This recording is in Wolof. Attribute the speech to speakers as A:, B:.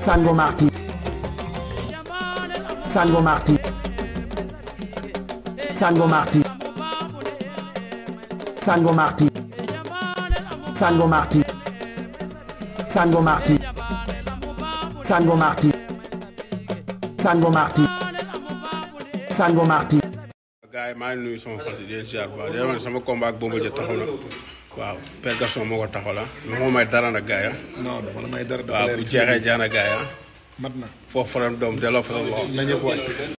A: Sango Marti Sango Marti Sango Marti Sango Marti Sango Marti Sango Marti Sango Marti Sango Marti Sango Marti
B: gars yi maa ngi nuyu sama xol di leen ziar bu baax di leen sama combat ak Bombardier taxaw na waaw Père Gaston moo ko taxaw la mais moo may dara nag gars yi
C: non dama la may dara dafa
B: waaw
C: leer
B: bu
C: ci
B: jeexee jaana gars yi
C: mat na
B: foofu faram doom delloo fa sa loxo
C: na ñëpp wàcc